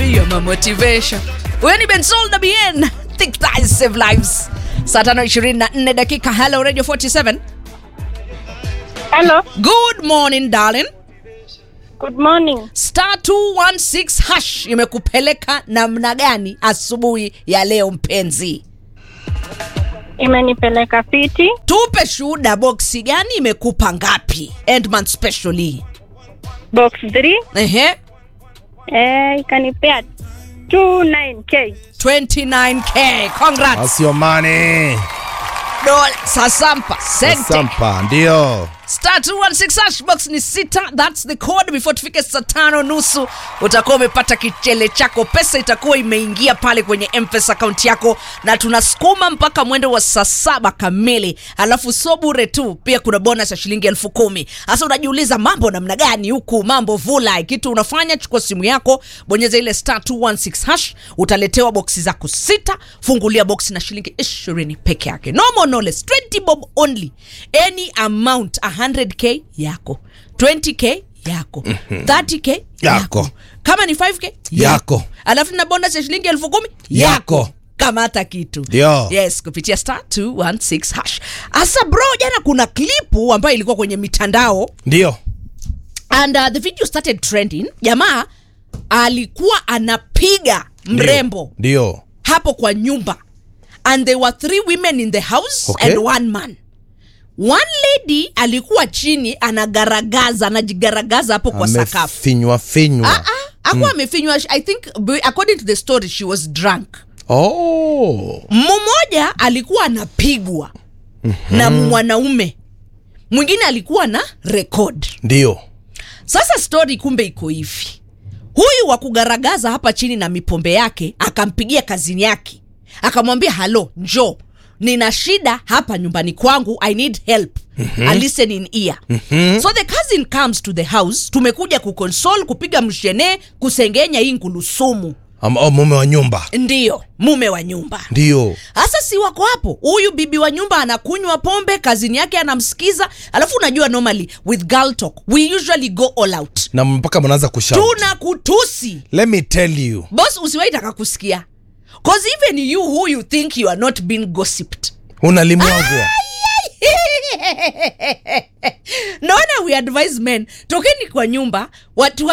You're my motivation. Huyo ni Bensoul WN. Think thighs save lives. Saa tano ishirini na nne dakika. Hello Radio 47. Hello. Good morning darling. Good morning. Star 216 hash imekupeleka namna gani asubuhi ya leo mpenzi? Imenipeleka fiti. Tupe shuhuda, boksi gani imekupa ngapi? Endman specially. Box 3. Ehe. Eh, ikanipea 29k. 29k. Congrats. That's your money. Dola sasampa. Sente. Sampa, ndio. star 216 hash box ni sita thats the code before tufike saa tano nusu utakuwa umepata kichele chako pesa itakuwa imeingia pale kwenye mpesa akaunti yako na tunasukuma mpaka mwendo wa saa saba kamili alafu so bure tu pia kuna bonus ya shilingi elfu kumi hasa unajiuliza mambo namna gani huku mambo vula kitu unafanya chukua simu yako bonyeza ile star 216 hash utaletewa boksi zako sita fungulia boksi na shilingi ishirini peke yake no more no less 20 bob only any amount 100k yako 20k yako 30k Yako. kama ni 5k Yako. alafu na bonus ya shilingi elfu kumi Yako. kamata kitu Ndio. yes kupitia star 216 hash asa bro jana kuna klipu ambayo ilikuwa kwenye mitandao Ndio. and uh, the video started trending jamaa alikuwa anapiga mrembo Ndio. hapo kwa nyumba and there were three women in the house Okay. and one man one lady alikuwa chini anagaragaza anajigaragaza hapo kwa sakafu Amefinywa finywa. akuwa amefinywa i think according to the story she was drunk Oh. mmoja alikuwa anapigwa na mwanaume mwingine alikuwa na record Ndio. sasa story kumbe iko hivi huyu wa kugaragaza hapa chini na mipombe yake akampigia kazini yake akamwambia halo njo nina shida hapa nyumbani kwangu i need help mm-hmm. a listening ear mm-hmm. so the cousin comes to the house tumekuja kukonsol kupiga mshene kusengenya hii ngulusumu Am- oh, mume wa nyumba. ndiyo mume wa nyumba Ndio. hasa si wako hapo huyu bibi wa nyumba anakunywa pombe kazini yake anamsikiza alafu unajua normally with girl talk we usually go all out Na mpaka mnaanza kushout. tuna kutusi Let me tell you. bos usiwaitaka kusikia cause even you who you think you are not being gossiped Unalimwagwa. naona we advise men tokeni kwa nyumba watu